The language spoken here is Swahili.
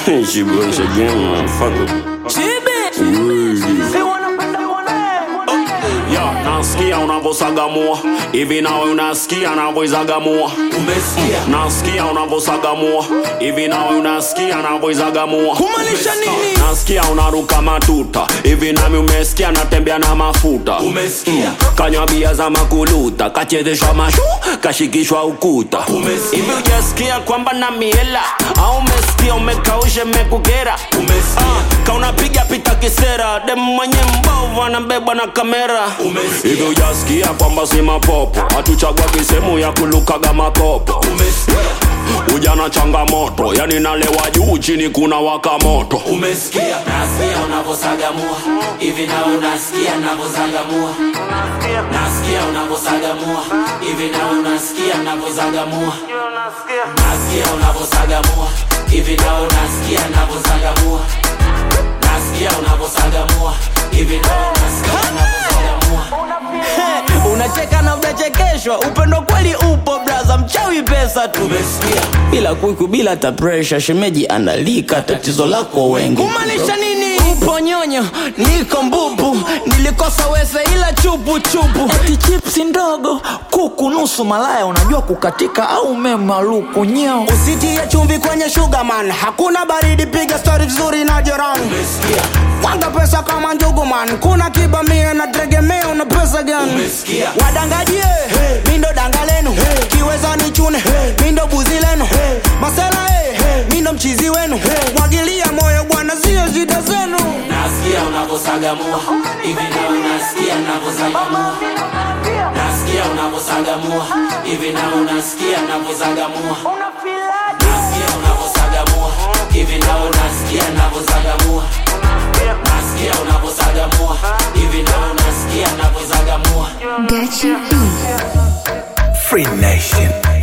she bullshit again, man. Fuck it. Ya, nasikia unavosagamua hivi nawe unasikia navoizagamua umesikia nasikia unavosagamua hivi nawe unasikia navoizagamua kumaanisha nini nasikia unaruka matuta hivi nami umesikia natembea na mafuta umesikia kanywa bia za makuluta kachezeshwa mashu kashikishwa ukuta Umesikia. hivi ujasikia kwamba na miela au umesikia umekaushe mekukera Umesikia. kaunapiga pita kisera dem mwenye mbovu anabebwa na kamera Umesikia. hivi ujasikia kwamba si mapopo hatuchagua kisehemu ya kulukaga makopo umesikia ujana changamoto yani nalewa juu chini kuna waka moto umesikia nasikia unavosagamua hivi na unasikia navozagamua nasikia unavosagamua hivi na unasikia navozagamua nasikia unavosagamua hivi na unasikia navozagamua nasikia unavosagamua hivi na unasikia navozagamua unacheka na unachekeshwa upendo kweli upo braza mchawi pesa tu umesikia bila kuiku bila ta presha shemeji analika tatizo lako wengi kumaanisha nini upo nyonyo niko mbubu nilikosa wese ila chupu chupu eti chipsi ndogo kuku nusu malaya unajua kukatika au memaluku nyeo usitie chumvi kwenye sugarman hakuna baridi piga stori vizuri na jirani umesikia wanga pesa kama njuguman kuna kibamia na tegemea una pesa gani umesikia wadangajie hey. mindo danga lenu hey. kiweza ni chune hey. mindo buzi lenu hey. masela hey. hey. mindo mchizi wenu hey. mwagilia moyo bwana zio shida zenu nasikia unavosagamua hivi na unasikia navozagamua nasikia unavosagamua hivi na unasikia navozagamua nasikia unavosagamua hivi na unasikia navozagamua nasikia unavosagamua hivi na unasikia navozagamua Gachi B. Free Nation.